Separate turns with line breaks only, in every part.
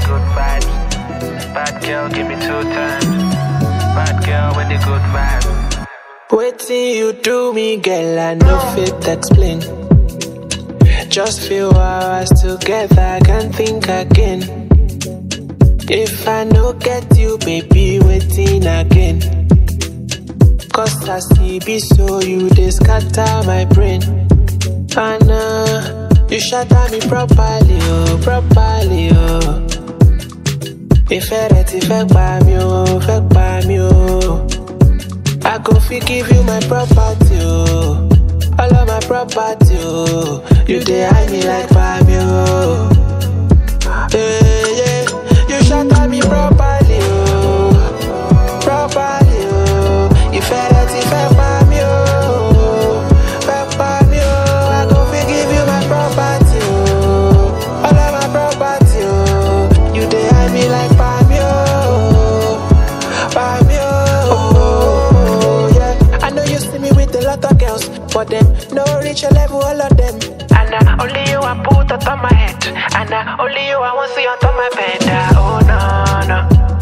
good vibes. Bad girl, give me two times. Bad girl with the good vibes.
Waiting you do me, girl, I no fit explain. Just few hours together, I can't think again. If I no get you, baby, waiting again. Cause I see be so you they scatter my brain. And uh, you shatter me properly, oh, properly, oh. Ìfẹ́ rẹ ti fẹ́ pa mí o, fẹ́ pa mí o. I go fit give you my property, oh. All of my property, oh. You dey hide me like Pami, oh. Yeah, yeah. You shatter me properly, oh. Properly, oh. Ìfẹ́ rẹ ti fẹ́ pa mí, oh. Fẹ́ pa mí, oh. I go fit give you my property, oh. All of my property, oh. You dey hide me like Pami, oh. Pami, oh. Yeah. I know you see me with a lot of girls, but them no reach your level, all of them. And uh, only you I put on top my head, and uh, only you I want see on top my bed. Uh, oh no no.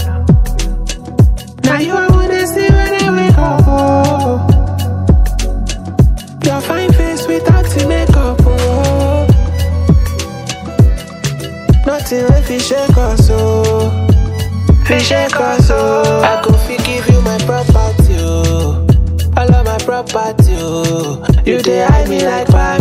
Now you I wanna see when I wake up. Oh. Your fine face without the makeup. Oh. Nothing if you shake us, oh. Fi shake us, oh. I go fi give you my property, oh. All of my property, oh. You dey hide me like fire.